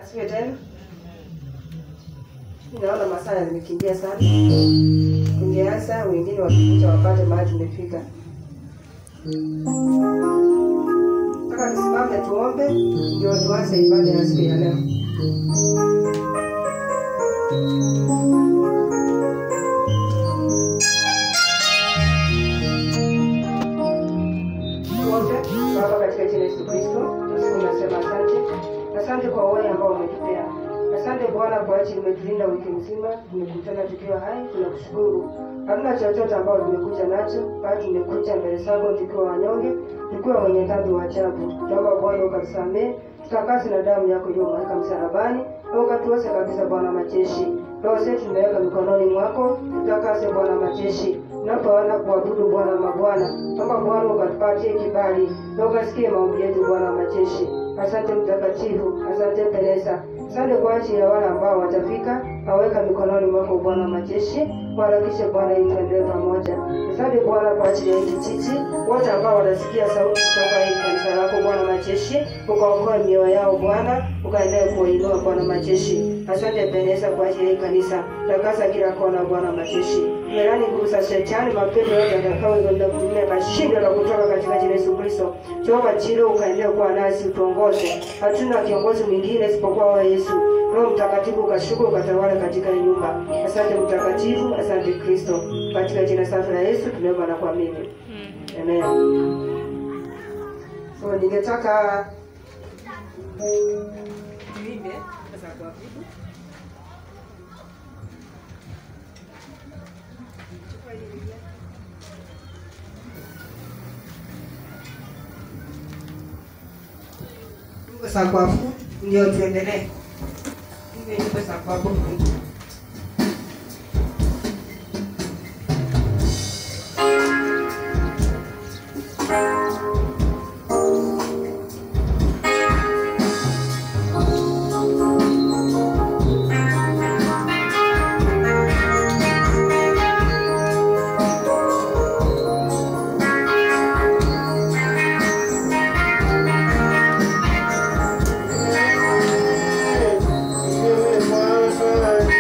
Asiwe tena. Naona masaa yamekimbia sana. Tungeanza wengine wakikuja wapate mahali tumefika. Mpaka tusimame tuombe ndio tuanze ibada ya siku ya leo. Tuombe. Baba, katika jina la Yesu Kristo, nasiku nasema asante. Asante kwa wewe ambao umetupea. Asante Bwana kwa ajili umetulinda wiki mzima, tumekutana tukiwa hai, tunakushukuru. Hamna chochote ambao tumekuja nacho, bali tumekuja mbele zako tukiwa wanyonge, tukiwa wenye dhambi wa ajabu. Tunaomba Bwana ukatusamehe, tutakase na damu yako iliyomwagika msalabani, na ukatuoshe kabisa Bwana majeshi. Roho zetu tumeweka mikononi mwako, tutakase Bwana majeshi. Tunapoenda kuabudu Bwana mabwana, naomba Bwana ukatupatie kibali, na ukasikie maombi yetu Bwana majeshi. Asante mtakatifu, asante Teresa, asante kwa ajili ya wale ambao watafika, naweka mikononi mwako Bwana majeshi, waharakishe Bwana ili tuendelee pamoja. Asante Bwana kwa ajili ya hii kijiji, wote ambao watasikia sauti kutoka hii kanisa lako Bwana majeshi, ukaokoe mioyo yao Bwana, ukaendelee kuwainua Bwana majeshi. Asante Teresa kwa ajili ya hii kanisa, takasa kila kona Bwana majeshi. Melani nguvu za shetani, mapepo yote yatakayoenda kutumia mashindano na kutoka katika jina la Yesu Kristo. Jehova Chilo, ukaendelea kuwa nasi, utuongoze. Hatuna kiongozi mwingine isipokuwa wewe Yesu. Roho Mtakatifu ukashuka ukatawala katika hii nyumba. Asante Mtakatifu, asante Kristo. Katika jina safi la Yesu tunaomba na kuamini. Amen. So ningetaka tuimbe za kuabudu. Nyimbo za kuabudu ndio tuendelee. Tuimbe nyimbo za kuabudu. Thank you.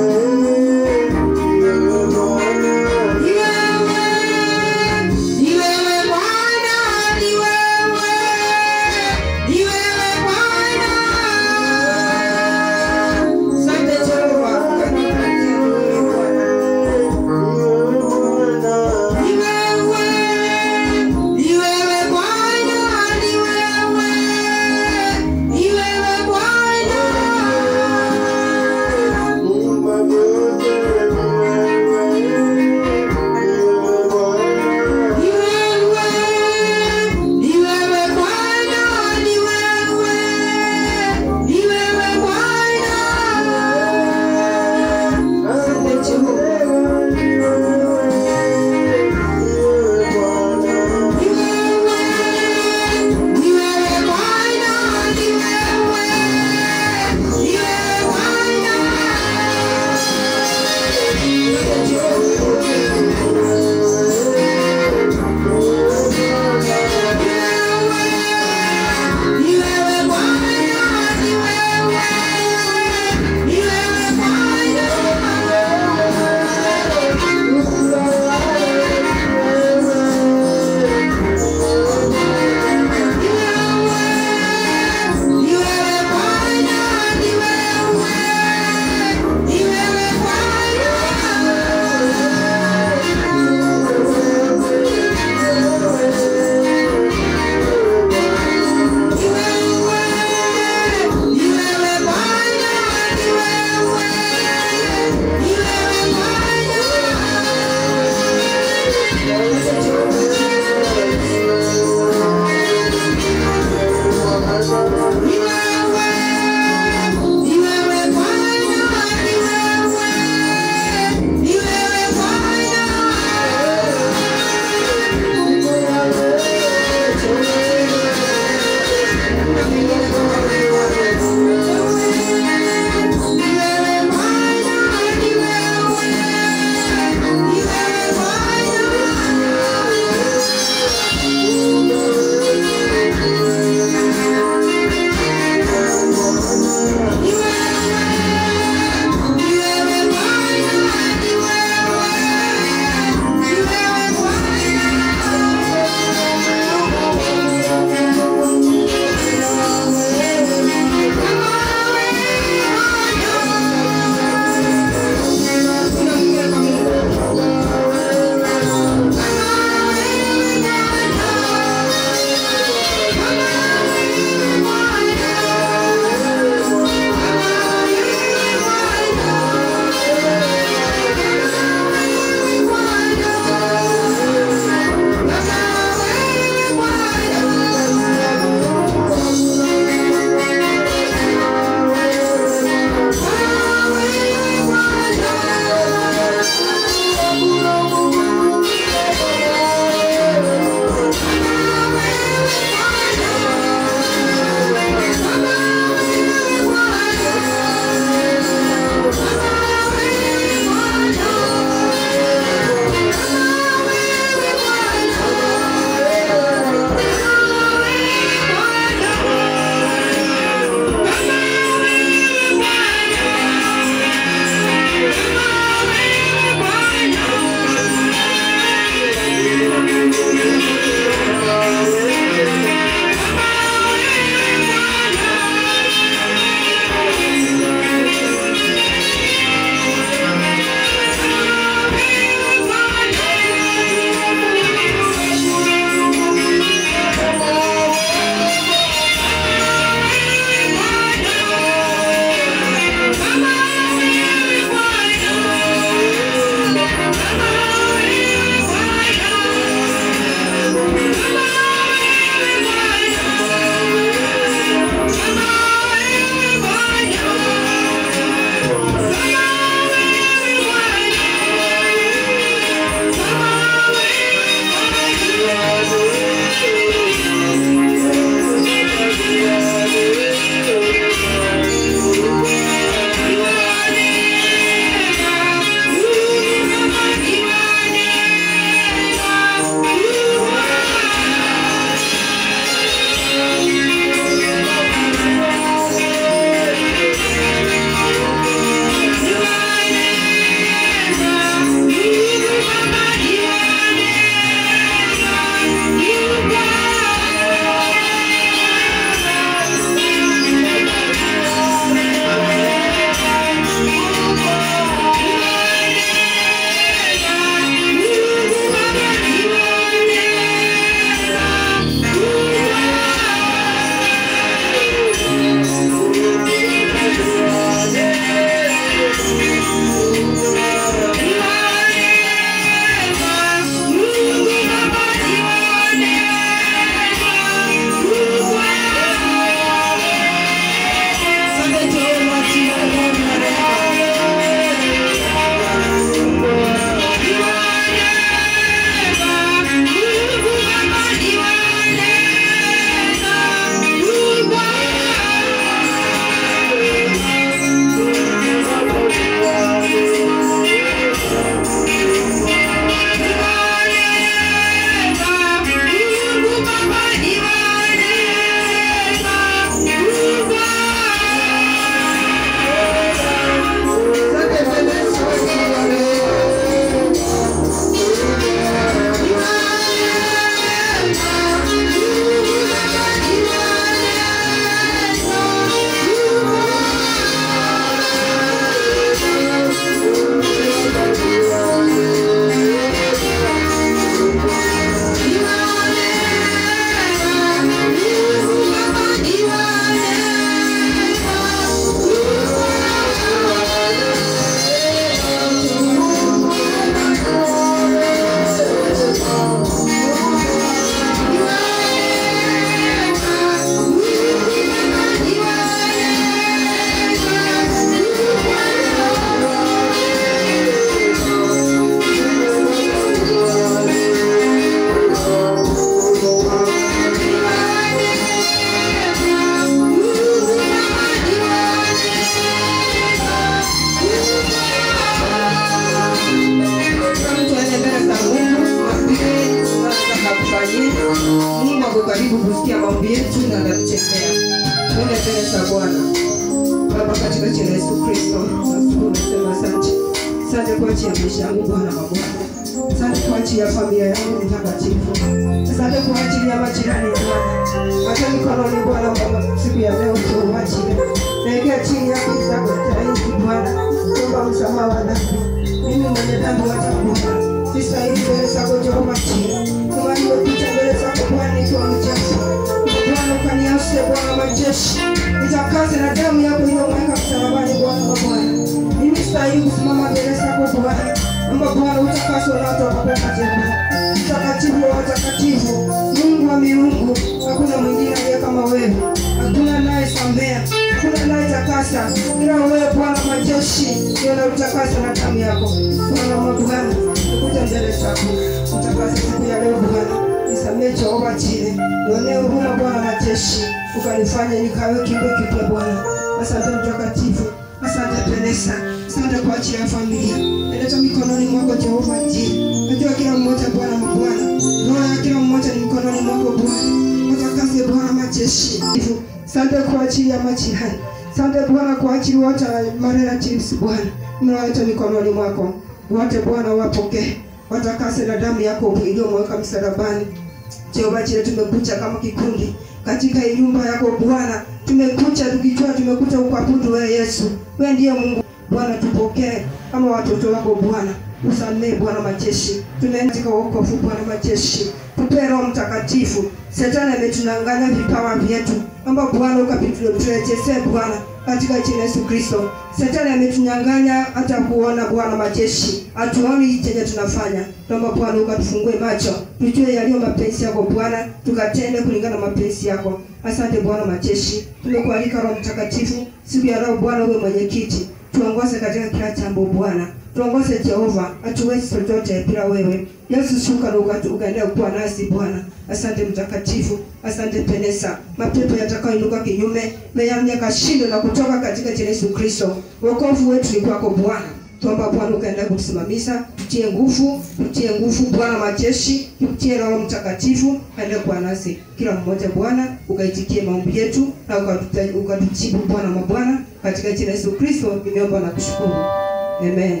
Twende mbele za Bwana. Baba, katika jina la Yesu Kristo, nashukuru nasema asante. Asante kwa ajili ya maisha yangu Bwana mabwana. Asante kwa ajili ya familia yangu mtakatifu. Asante kwa ajili ya majirani Bwana. Hata mikononi Bwana Baba, siku ya leo tuwachie. Naelekea chini yako zako taifa Bwana. Kuomba msamaha wa dhambi. Mimi mwenye dhambi wacha Bwana. Sistahili mbele zako Jehova Jire. Kama nimepita mbele zako Bwana nikiwa mchafu. Bwana ukanioshe Bwana majeshi. Nitakase na damu yako iliyomweka msalabani Bwana wa Bwana. Mimi sitahili kusimama mbele zako Bwana. Amba Bwana utakase unaotoka kwa Jehova. Mtakatifu wa watakatifu, Mungu wa miungu, hakuna mwingine aliye kama wewe. Hakuna anayesamea, hakuna anayetakasa ila wewe Bwana majeshi, ndio unautakasa na damu yako. Bwana wa Bwana, nikuja mbele zako. Utakase siku ya leo Bwana. Nisamehe Jehova Jire. Nionee huruma Bwana majeshi. Ukanifanya nikawe kiumbe kipya Bwana. Asante mtakatifu. Asante Teresa. Asante kwa ajili ya familia. Naleta mikononi mwako Jehova Jire. Najua kila mmoja Bwana mabwana. Roho ya kila mmoja ni mikononi mwako Bwana. Utakase Bwana majeshi. Asante kwa ajili ya majirani. Asante Bwana kwa ajili wote wa marelatives Bwana. Mnawaleta mikononi mwako. Wote Bwana wapokee. Watakase na damu yako iliyomweka msalabani. Jehova Jire, tumekuja kama kikundi katika hii nyumba yako Bwana. Tumekuja tukijua tumekuja kuabudu wewe Yesu. Wewe ndiye Mungu Bwana, tupokee kama watoto wako Bwana. Usamehe Bwana majeshi, tunaenda katika wokovu Bwana majeshi. Tupe Roho Mtakatifu. Shetani ametunanganya vipawa vyetu, amba Bwana ukapiturejesee Bwana katika jina la Yesu Kristo. Shetani ametunyang'anya hata kuona Bwana majeshi, hatuoni chenye tunafanya. Naomba Bwana ukatufungue macho, tujue yaliyo mapenzi yako Bwana, tukatende kulingana na mapenzi yako. Asante Bwana majeshi, tumekualika Roho Mtakatifu siku ya leo Bwana, uwe mwenyekiti, tuongoze katika kila jambo Bwana tuongoze Jehova, hatuwezi chochote bila wewe. Yesu, shuka na ukatu- ukaendelea kuwa nasi Bwana. Asante mtakatifu, asante Penesa. Mapepo yatakayoinuka kinyume meyamya kashindo na kutoka katika jina la Yesu Kristo. Wokovu wetu ni kwako Bwana. Tuomba Bwana ukaendelea kutusimamisha, tutie nguvu, tutie nguvu Bwana majeshi, tutie Roho Mtakatifu, kaendelea kuwa nasi kila mmoja Bwana, ukaitikie maombi yetu na ukatuta- ukatujibu Bwana mabwana, katika jina la Yesu Kristo nimeomba na kushukuru. Amen.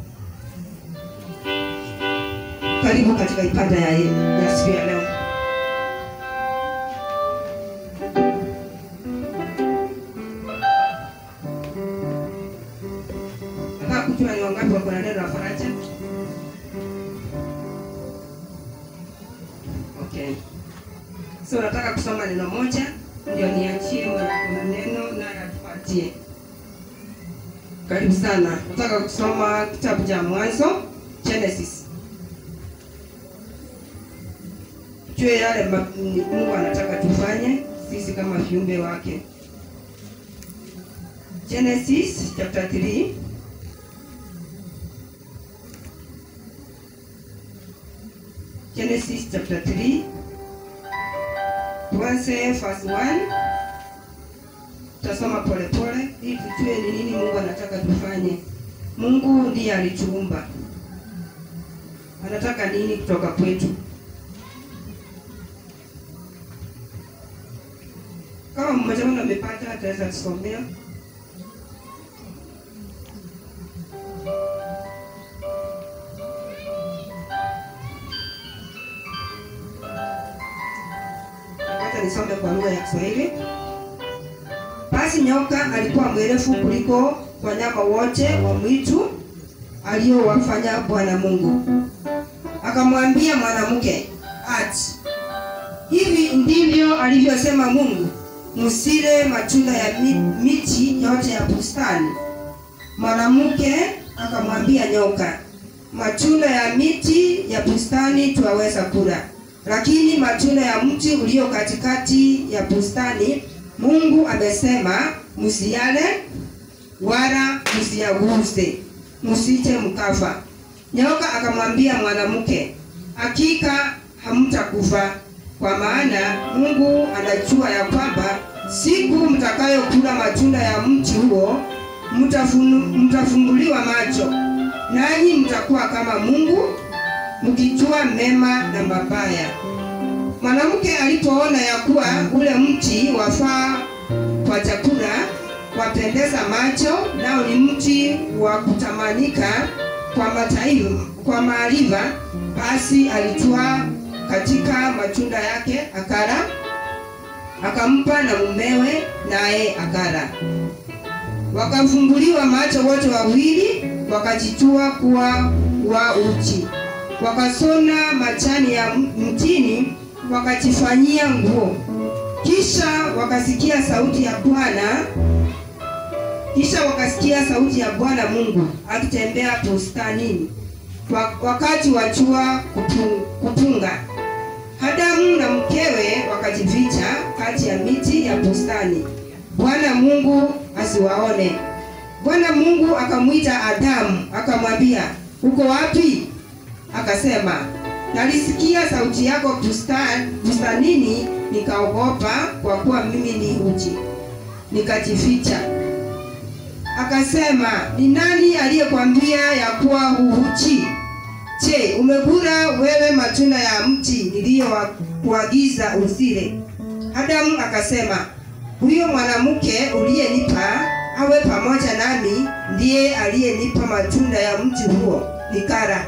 Karibu katika ibada ya, ya siku ya leo. Nataka kujua ni wangapi wako na neno la faraja. Okay. So nataka kusoma neno moja ndio niachie mwenye kuna neno naye atupatie. Karibu sana. Nataka kusoma kitabu cha Mwanzo Genesis. Tujue yale ma- Mungu anataka tufanye sisi kama viumbe wake. Genesis chapter 3 Genesis chapter 3 tuanze verse 1 tutasoma polepole ili tujue ni nini Mungu anataka tufanye. Mungu ndiye alituumba, anataka nini kutoka kwetu? Kama mmoja wenu amepata, ataweza kusomea. Wacha nisome kwa lugha ya Kiswahili. Basi nyoka alikuwa mwerefu kuliko wanyama wote wa mwitu aliowafanya Bwana Mungu. Akamwambia mwanamke, ati hivi ndivyo alivyosema Mungu, msile matunda ya mi- miti yote ya bustani. Mwanamke akamwambia nyoka, matunda ya miti ya bustani twaweza kula, lakini matunda ya mti ulio katikati ya bustani Mungu amesema msiyale wala msiyaguse, msije mkafa. Nyoka akamwambia mwanamke, hakika hamtakufa, kwa maana Mungu anajua ya kwamba siku mtakayokula matunda ya mti huo mtafunu- mtafumbuliwa macho, nanyi mtakuwa kama Mungu, mkijua mema na mabaya. Mwanamke alipoona ya kuwa ule mti wafaa kwa wapendeza macho, nao ni mti wa kutamanika kwa mataifa, kwa maarifa. Basi alitwaa katika matunda yake akala, akampa na mumewe, naye akala. Wakafumbuliwa macho wote wawili, wakajitua kuwa wa uchi, wakasona majani ya mtini, wakajifanyia nguo. Kisha wakasikia sauti ya Bwana, kisha wakasikia sauti ya Bwana Mungu akitembea bustanini wakati wa jua kupunga. Adamu na mkewe wakajificha kati ya miti ya bustani, Bwana Mungu asiwaone. Bwana Mungu akamwita Adamu akamwambia, uko wapi? Akasema, nalisikia sauti yako bustan, bustanini, nikaogopa kwa kuwa mimi ni uchi, nikajificha. Akasema, ni nani aliyekwambia ya kuwa huuchi? Je, umekula wewe matunda ya mti niliyokuagiza usile? Adamu akasema, huyo mwanamke uliyenipa awe pamoja nami ndiye aliyenipa matunda ya mti huo nikala.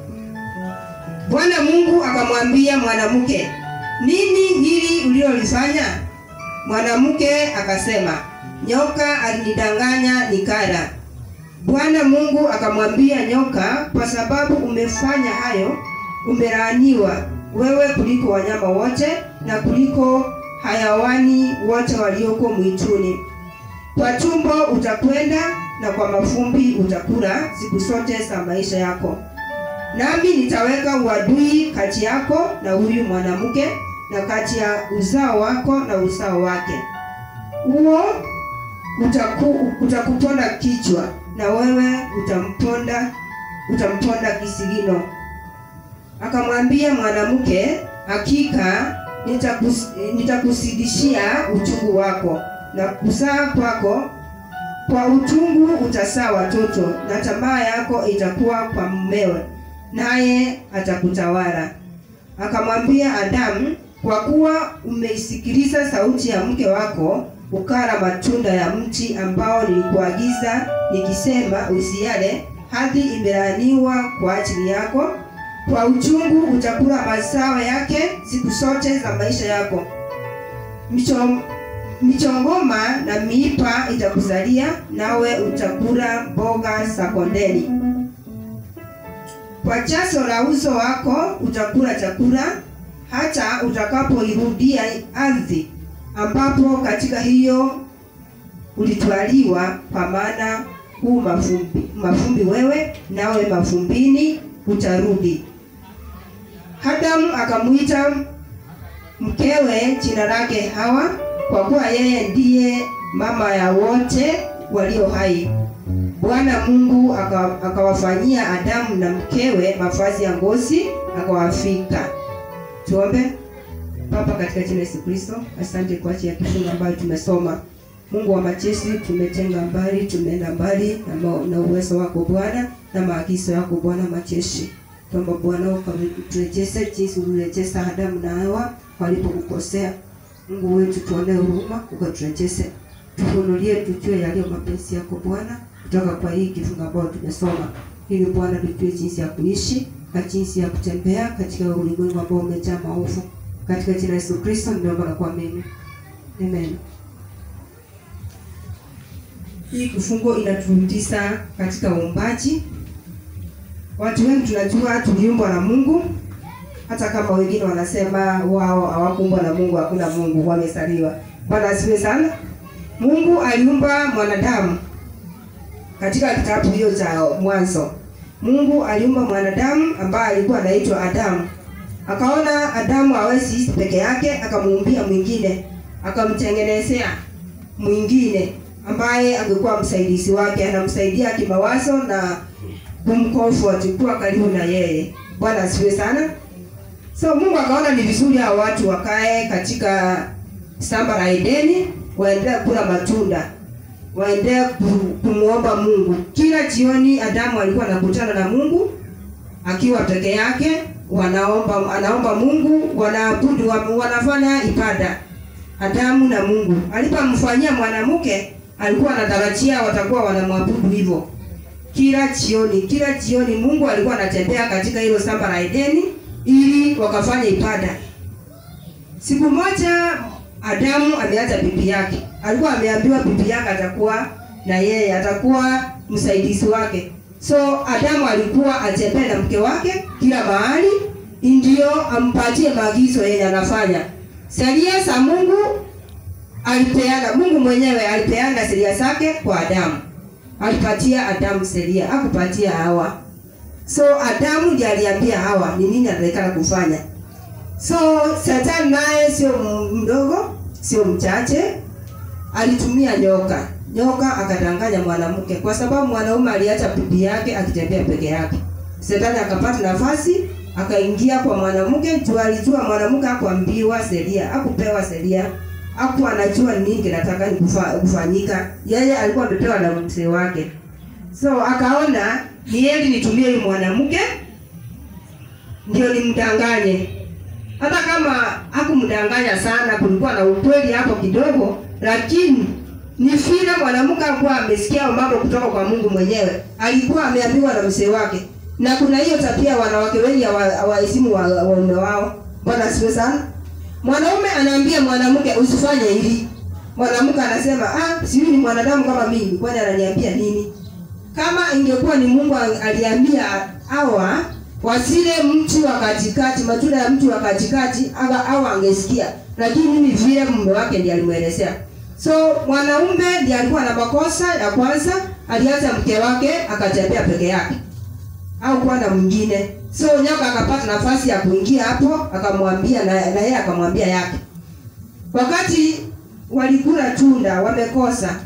Bwana Mungu akamwambia mwanamke, nini hili ulilolifanya? Mwanamke akasema, nyoka alinidanganya nikala. Bwana Mungu akamwambia nyoka, kwa sababu umefanya hayo, umelaaniwa wewe kuliko wanyama wote na kuliko hayawani wote walioko mwituni. Kwa tumbo utakwenda na kwa mafumbi utakula siku zote za maisha yako. Nami nitaweka uadui kati yako na huyu mwanamke na kati ya uzao wako na uzao wake, huo utaku, utakuponda kichwa na wewe utamponda utamponda kisigino. Akamwambia mwanamke, hakika nitakus, nitakusidishia uchungu wako na kuzaa kwako, kwa uchungu utazaa watoto, na tamaa yako itakuwa kwa mumewe, naye atakutawala. Akamwambia Adamu, kwa kuwa umeisikiliza sauti ya mke wako ukala matunda ya mti ambao nilikuagiza nikisema usiale, hadi imelaaniwa kwa ajili yako. Kwa uchungu utakula mazao yake siku zote za maisha yako. Michom, michongoma na miipa itakuzalia, nawe utakula mboga za kondeni. Kwa jasho la uso wako utakula chakula, hata utakapoirudia ardhi ambapo katika hiyo ulitwaliwa, kwa maana huu mafumbi, mafumbi wewe, nawe mafumbini utarudi. Adamu akamwita mkewe jina lake Hawa, kwa kuwa yeye ndiye mama ya wote walio hai. Bwana Mungu akawafanyia Adamu na mkewe mavazi ya ngozi, akawafika. Tuombe. Baba, katika jina la Yesu Kristo, asante kwa ajili ya kifungu ambayo tumesoma. Mungu wa majeshi, tumetenga mbali, tumeenda mbali na, na uwezo wako Bwana na maagizo yako Bwana majeshi. Tuomba Bwana ukarejeshe jinsi ulirejesha Adamu na Hawa walipokukosea. Mungu wetu, tuonee huruma, ukaturejeshe, tufunulie, tujue yaliyo mapenzi yako Bwana, kutoka kwa hii kifungu ambayo tumesoma, ili Bwana tujue jinsi ya kuishi na jinsi ya kutembea katika ulimwengu ambao umejaa maovu. Katika jina la Yesu Kristo nimeomba na kuamini. Amen. Hii kifungo inaturudisha katika uumbaji. Watu wengi tunajua tuliumbwa na Mungu, hata kama wengine wanasema wao hawakuumbwa na Mungu, hakuna Mungu, wamezaliwa. Bwana asifiwe sana. Mungu aliumba mwanadamu katika kitabu hiyo cha Mwanzo. Mungu aliumba mwanadamu ambaye alikuwa anaitwa Adamu. Akaona Adamu hawezi ishi peke yake, akamuumbia mwingine, akamtengenezea mwingine ambaye angekuwa msaidizi wake, anamsaidia kimawazo na kumcomfort, kuwa karibu na yeye. Bwana asifiwe sana. So Mungu akaona ni vizuri hao watu wakae katika shamba la Edeni, waendelee kula matunda, waendelee kumuomba Mungu. Kila jioni Adamu alikuwa anakutana na Mungu akiwa peke yake wanaomba anaomba Mungu, wanaabudu, wanafanya ibada Adamu na Mungu. Alipomfanyia mwanamke alikuwa anatarajia watakuwa wanamwabudu hivyo kila jioni. Kila jioni Mungu alikuwa anatembea katika hilo shamba la Edeni ili wakafanya ibada. Siku moja Adamu ameacha bibi yake, alikuwa ameambiwa bibi yake atakuwa na yeye, atakuwa msaidizi wake. So Adamu alikuwa atembee na mke wake kila mahali, ndio ampatie maagizo yeye anafanya. Sheria za Mungu alipeana, Mungu mwenyewe alipeana sheria zake kwa Adamu, alipatia Adamu sheria, hakupatia Hawa. So Adamu ndiye aliambia Hawa ni nini anatakikana kufanya. So Shetani naye sio mdogo, sio mchache, alitumia nyoka. Nyoka akadanganya mwanamke, kwa sababu mwanaume aliacha bibi yake akitembea peke yake. Shetani akapata nafasi akaingia kwa mwanamke, juu alijua mwanamke hakuambiwa sheria, hakupewa sheria, hakuwa anajua ni nini kinataka ni kufa, kufanyika. Yeye alikuwa amepewa na mzee wake, so akaona ni heri nitumie huyu mwanamke ndio nimdanganye hata kama hakumdanganya sana, kulikuwa na ukweli hapo kidogo, lakini ni vile mwanamke alikuwa amesikia mambo kutoka kwa Mungu mwenyewe, alikuwa ameambiwa na mzee wake. Na kuna hiyo tabia, wanawake wengi hawaheshimu waume wao. Bwana asifiwe sana. Mwanaume anaambia mwanamke usifanye hili, mwanamke anasema ah, sijui ni mwanadamu kama mimi, kwani ananiambia nini? Kama ingekuwa ni Mungu aliambia hawa wasile mti wa katikati, matunda ya mti wa katikati, aga au angesikia, lakini mimi vile mume wake ndiye alimwelezea. So mwanaume ndiye alikuwa na makosa ya kwanza, aliacha mke wake akatembea peke yake au kuwa na mwingine. So nyoka akapata nafasi ya kuingia hapo, akamwambia na, na yeye akamwambia yake. Wakati walikula tunda wamekosa,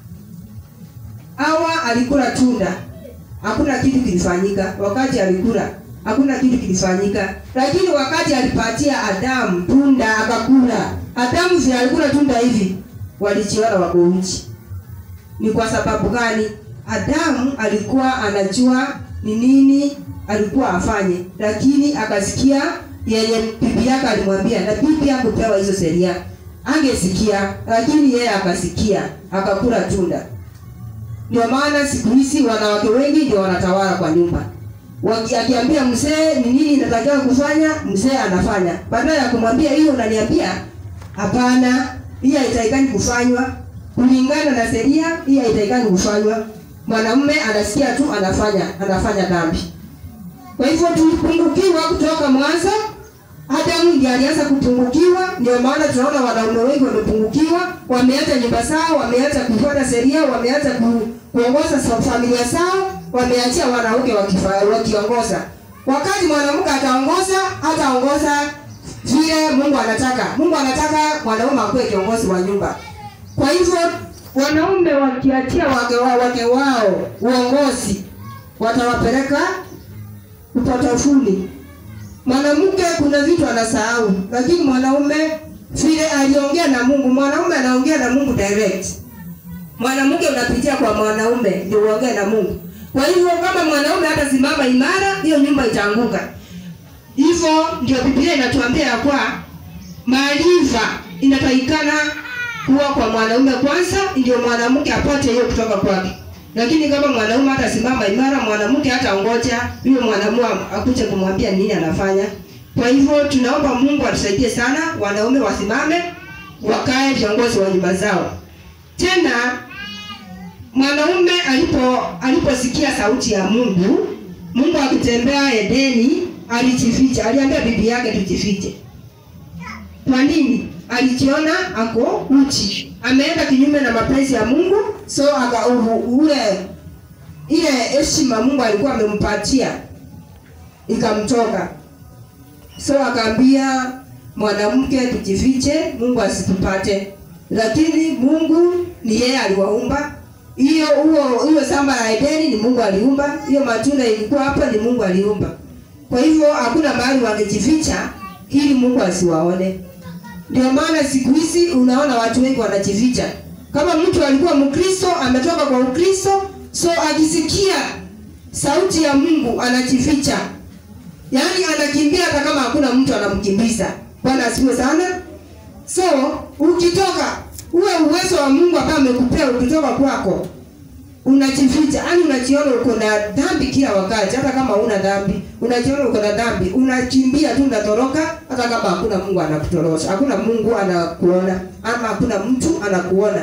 Hawa alikula tunda, hakuna kitu kilifanyika. Wakati alikula hakuna kitu kilifanyika, lakini wakati alipatia Adamu tunda akakula, Adamu vile alikula tunda hivi, walijiona wako uchi. Ni kwa sababu gani? Adamu alikuwa anajua ni nini alikuwa afanye, lakini akasikia yeye bibi yake alimwambia, na bibi hakupewa hizo sheria, angesikia, lakini yeye akasikia, akakula tunda. Ndio maana siku hizi wanawake wengi ndio wanatawala kwa nyumba. Waki- Akiambia mzee ni nini inatakiwa kufanya, mzee anafanya. Badala ya kumwambia hiyo unaniambia, hapana, hii haitakikani kufanywa kulingana na sheria, hii haitakikani kufanywa. Mwanamume anasikia tu anafanya, anafanya dhambi. Kwa hivyo tulipungukiwa kutoka mwanzo. Adamu ndiye alianza kupungukiwa, ndio maana tunaona wanaume wengi wamepungukiwa, wameacha nyumba zao, wameacha kufuata sheria, wameacha ku, kuongoza sa- familia zao, wameachia wanawake wakifa- wakiongoza. Wakati mwanamke ataongoza, hataongoza vile Mungu anataka. Mungu anataka mwanaume akuwe kiongozi wa nyumba. Kwa hivyo wanaume wakiachia wake wao, wake wao uongozi, watawapeleka upatafuni. Mwanamke kuna vitu anasahau, lakini mwanaume vile aliongea na Mungu, mwanaume anaongea na Mungu direct. Mwanamke unapitia kwa mwanaume ndio uongee na Mungu. Kwa hivyo kama mwanaume hata simama imara, hiyo nyumba itaanguka. Hivyo ndio Biblia inatuambia ya kwa maarifa inatakikana kuwa kwa mwanaume kwanza, ndio mwanamke apate hiyo kutoka kwake. Lakini kama mwanaume hata simama imara, mwanamke hata ongoja huyo mwanamume akuje kumwambia nini anafanya. Kwa hivyo tunaomba Mungu atusaidie sana, wanaume wasimame, wakae viongozi wa nyumba zao. Tena mwanaume alipo aliposikia sauti ya Mungu, Mungu akitembea Edeni, alijificha. Aliambia bibi yake tujifiche. Kwa nini? Alijiona ako uchi, ameenda kinyume na mapenzi ya Mungu, so aka u- ule ile heshima Mungu alikuwa amempatia ikamtoka, so akaambia mwanamke tujifiche, Mungu asitupate. Lakini Mungu ni yeye aliwaumba. Hiyo huo hiyo shamba la Edeni ni Mungu aliumba, hiyo matunda ilikuwa hapa ni Mungu aliumba. Kwa hivyo hakuna mahali wangejificha ili Mungu asiwaone. Ndio maana siku hizi unaona watu wengi wanajificha. Kama mtu alikuwa Mkristo ametoka kwa Ukristo, so akisikia sauti ya Mungu anajificha, yaani anakimbia hata kama hakuna mtu anamkimbiza. Bwana asifiwe sana. So ukitoka uwe uwezo wa Mungu ambao amekupea ukitoka kwako unajificha, yani unajiona uko na dhambi kila wakati, hata kama huna dhambi unajiona uko na dhambi, unakimbia tu, unatoroka, hata kama hakuna Mungu anakutorosha, hakuna Mungu anakuona, ama hakuna mtu anakuona.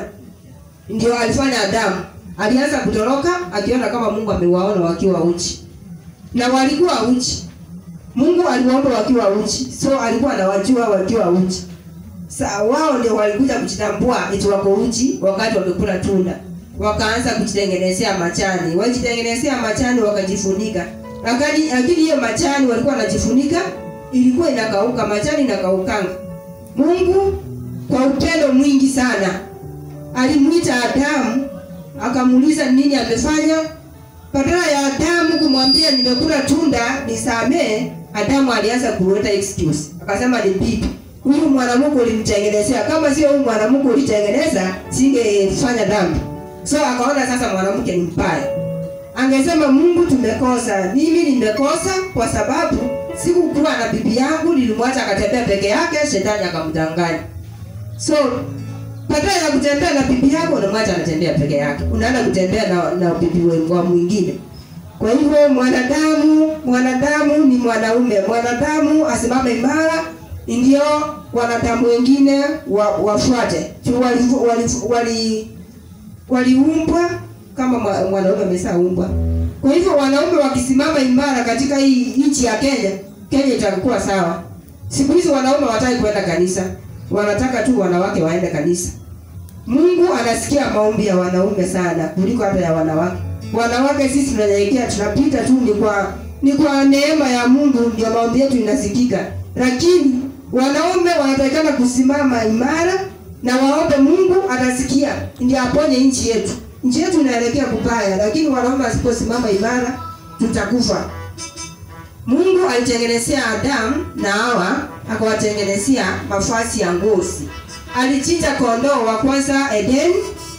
Ndio alifanya Adamu, alianza kutoroka akiona kama Mungu amewaona wakiwa uchi, na walikuwa uchi. Mungu aliwaomba wakiwa uchi, so alikuwa anawajua wakiwa uchi. Sa wao ndio walikuja kujitambua eti wako uchi wakati wamekula tunda wakaanza kujitengenezea machani, wajitengenezea machani wakajifunika. Lakini lakini hiyo machani walikuwa wanajifunika ilikuwa inakauka, machani inakaukanga. Mungu kwa upendo mwingi sana alimwita Adamu akamuuliza nini amefanya. Badala ya Adamu kumwambia nimekula tunda nisamee, Adamu alianza kuleta excuse, akasema ni bibi huyu mwanamke ulimtengenezea, kama sio huyu mwanamke ulitengeneza, singefanya dhambi. So akaona sasa mwanamke ni mbaya. Angesema Mungu, tumekosa, mimi nimekosa kwa sababu sikukuwa na bibi yangu, nilimwacha akatembea peke yake, shetani akamdanganya. So badala ya kutembea na bibi yako, unamwacha anatembea peke yake, unaenda kutembea na, na bibi wa mwingine. Kwa hivyo mwanadamu, mwanadamu ni mwanaume, mwanadamu asimame imara, ndio wanadamu wengine wa, wafuate. Wali, wali, wali waliumbwa kama mwanaume ameshaumbwa. Kwa hivyo wanaume wakisimama imara katika hii nchi ya Kenya, Kenya itakuwa sawa. Siku hizi wanaume hawataki kwenda kanisa, wanataka tu wanawake waende kanisa. Mungu anasikia maombi ya wanaume sana kuliko hata ya wanawake. Wanawake sisi tunanyenyekea, tunapita tu, ni kwa ni kwa neema ya Mungu ndio maombi yetu inasikika, lakini wanaume wanatakikana kusimama imara na waombe Mungu atasikia, ndio aponye nchi yetu. Nchi yetu inaelekea kubaya, lakini wanaume wasiposimama imara tutakufa. Mungu alitengenezea Adamu na Hawa, akawatengenezea mavazi ya ngozi. Alichinja kondoo wa kwanza Edeni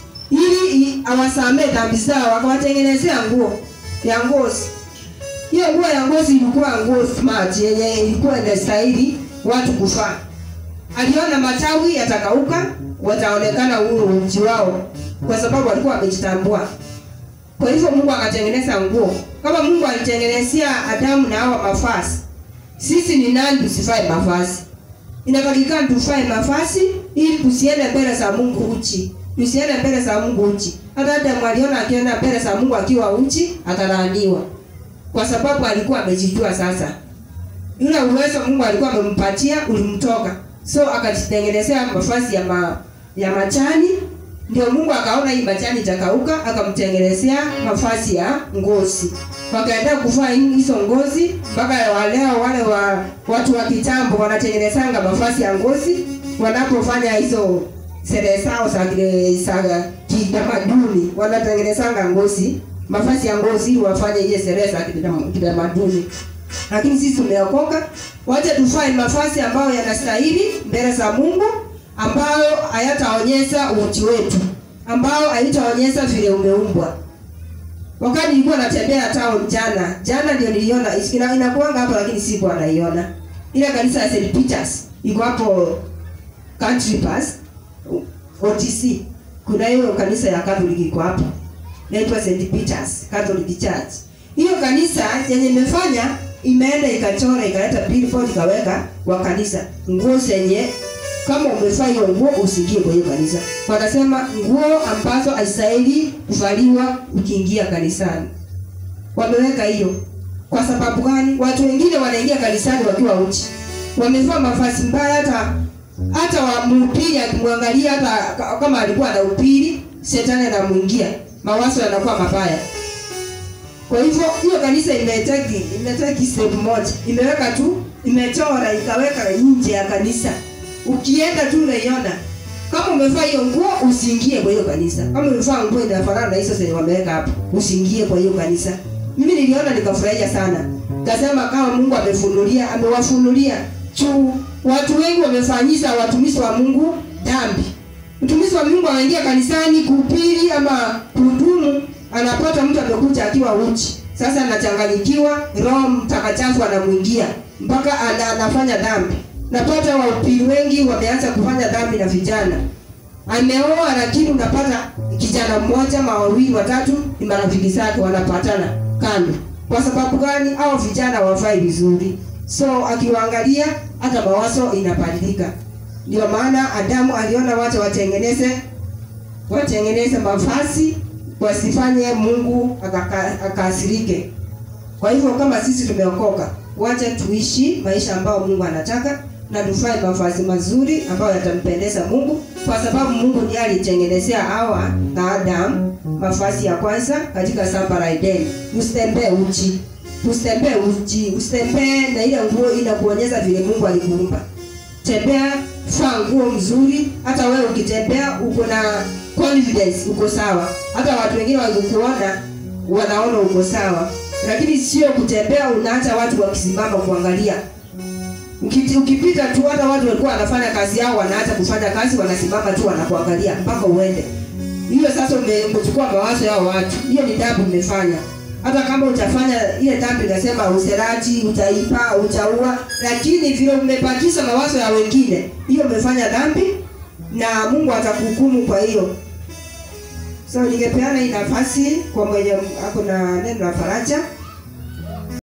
ili awasamee dhambi zao, akawatengenezea nguo ya ngozi. Hiyo nguo ya ngozi ilikuwa nguo smart yenye ilikuwa inastahili watu kuvaa aliona matawi yatakauka, wataonekana huru uchi wao, kwa sababu walikuwa wamejitambua. Kwa hivyo Mungu akatengeneza nguo. Kama Mungu alitengenezea Adamu na Hawa mavazi, sisi ni nani tusifae mavazi? Inatakikana tufae mavazi ili tusiende mbele za Mungu uchi, tusiende mbele za Mungu uchi. Hata Adamu aliona akienda mbele za Mungu akiwa uchi atalaaniwa, kwa sababu alikuwa amejijua. Sasa yule uwezo Mungu alikuwa amempatia ulimtoka so akajitengenezea mavazi ya ma, ya machani. Ndio Mungu akaona hii machani itakauka, akamtengenezea mavazi ya ngozi. Wakaenda kuvaa hizo ngozi mpaka waleo wale wa watu wa kitambo wanatengenezanga mavazi ya ngozi wanapofanya hizo sherehe zao za za kitamaduni, wanatengenezanga ngozi, mavazi ya ngozi ili wafanye ile sherehe za kitamaduni lakini sisi tumeokoka, wacha tufae mavazi ambayo yanastahili mbele za Mungu, ambayo hayataonyesha uchi wetu, ambayo haitaonyesha vile umeumbwa. Wakati nilikuwa natembea town jana, jana ndio niliona ina, inakuanga hapo, lakini sikuwa naiona ile kanisa ya St Peters iko hapo Country Pass OTC. Kuna hiyo kanisa ya Catholic iko hapo, inaitwa St Peters Catholic Church. Hiyo kanisa yenye imefanya imeenda ikachora ikaleta billboard ikaweka wa kanisa nguo zenye kama umevaa hiyo nguo usiingie kwa hiyo kanisa. Wanasema nguo ambazo haistahili kuvaliwa ukiingia kanisani. Wameweka hiyo kwa sababu gani? Watu wengine wanaingia kanisani wakiwa uchi, wamevaa mavazi mbaya, hata hata wa mhubiri akimwangalia, hata kama alikuwa anahubiri, shetani anamuingia, mawazo yanakuwa mabaya. Kwa hivyo hiyo kanisa imetaki imetaki step moja, imeweka tu, imechora ikaweka nje ya kanisa. Ukienda tu unaiona. Kama umevaa hiyo nguo usiingie kwa hiyo kanisa. Kama umevaa nguo inafanana na hizo zenye wameweka hapo, usiingie kwa hiyo kanisa. Mimi niliona nikafurahia sana. Nikasema kama Mungu amefunulia, amewafunulia juu watu wengi wamefanyisha watumishi wa Mungu dhambi. Mtumishi wa Mungu anaingia kanisani kuhubiri ama kuhudumu anapata mtu amekuja akiwa uchi. Sasa anachanganyikiwa, Roho Mtakatifu anamwingia mpaka ana, anafanya dhambi. Napata wahubiri wengi wameanza kufanya dhambi na vijana. ameoa lakini unapata kijana mmoja ma wawili watatu ni marafiki zake wanapatana kando kwa sababu gani au vijana wafai vizuri so akiwaangalia hata mawazo inabadilika ndio maana adamu aliona wacha watengeneze watengeneze mavazi wasifanye mungu akaka- akasirike kwa hivyo kama sisi tumeokoka wacha tuishi maisha ambayo mungu anataka na tufae mavazi mazuri ambayo yatampendeza mungu kwa sababu mungu ndiye alitengenezea hawa na adamu mavazi ya kwanza katika shamba la edeni usitembee uchi usitembee uchi usitembee na ile nguo inakuonyesha vile mungu alikuumba tembea vaa nguo mzuri hata wewe ukitembea uko na confidence uko sawa hata watu wengine wakikuona wanaona uko sawa lakini sio kutembea unaacha watu wakisimama kuangalia Ukiti- ukipita tu hata watu walikuwa wanafanya kazi yao wanaacha kufanya kazi wanasimama tu wanakuangalia mpaka uende hiyo sasa ume- umechukua mawazo yao watu hiyo ni dhambi umefanya hata kama utafanya ile dhambi inasema userati utaipa utaua lakini vile umebakisha mawazo ya wengine hiyo umefanya dhambi na mungu atakuhukumu kwa hiyo so ningepeana hii nafasi kwa mwenye ako na neno la faraja